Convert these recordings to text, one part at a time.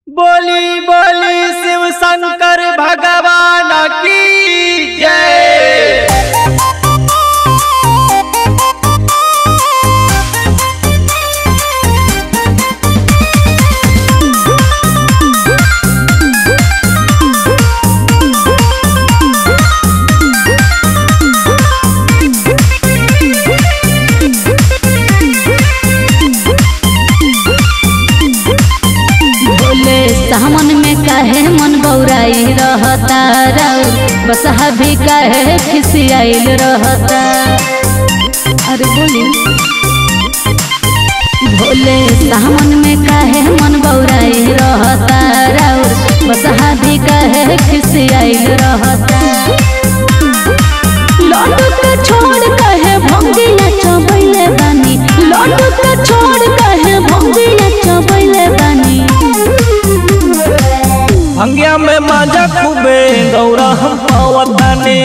बोली बोली शिव शंकर भगवान की जय बोले सामन में काहे मन बौराई रहता राउर बसहा भी काहे खिसियाइल रहता अरे बोली भोले सामन में काहे मन बौराई रहता राउर बसहा भी काहे खिसियाइल रहता लड्डू के छोड़ कहे भंगिया चबैले बानी लड्डू के छोड़ कहे भंगिया चबैले बानी भंगिया में माजा खूबे गौरा हम पावताने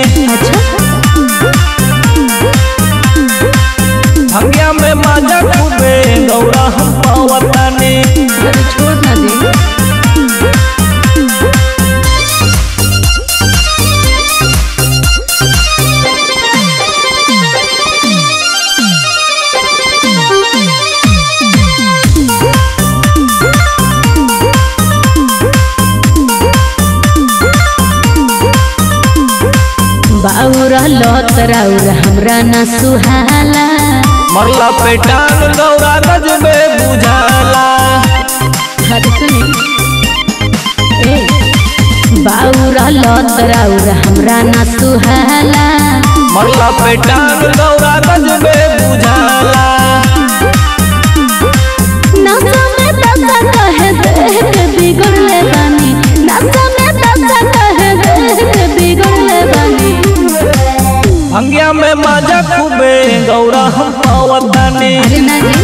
भंगिया में माजा खूबे गौरा हम पावताने अरे छोड़ ना दे बाउर लत राउर हमरा ना सुहाला मरला पे टांग गौरा गजबे बुझाला अरे सुनी ए बाउर लत राउर हमरा ना सुहाला मरला पे टांग गौरा गजबे बुझाला नशा में दशा कहे देह के बिगड़ले बानी नशा में दशा कहे देह के बिगड़ले बानी भंगिया में माजा खूबे गौरा हम पावताने अरे ना जी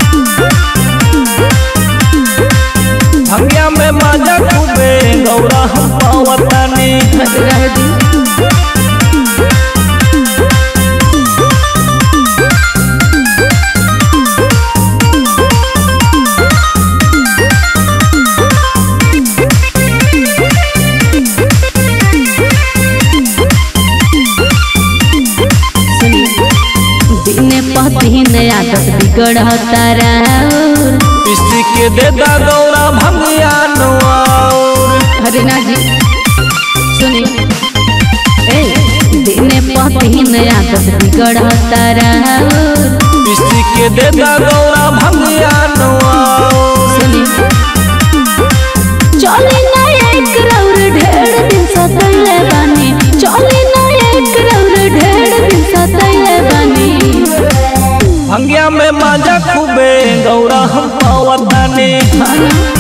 भंगिया में माजा खूबे गौरा हम पावताने बस रह दी सुनी दिने पतिन आदत बिगड़ता राउर पिस्ती के देदा गौरा भंगिया नौर अरे ना जी सुनी ए दिने पतिन आदत बिगड़ता राउर पिस्ती के देदा गौरा भंगिया नौर सुनी चली ना एक रौर ढेर दिन सतैले बानी चली ना एक रौर ढेर दिन सतैले बानी भंगिया में माजा खूबे गौरा हम पावताने हाँ ना?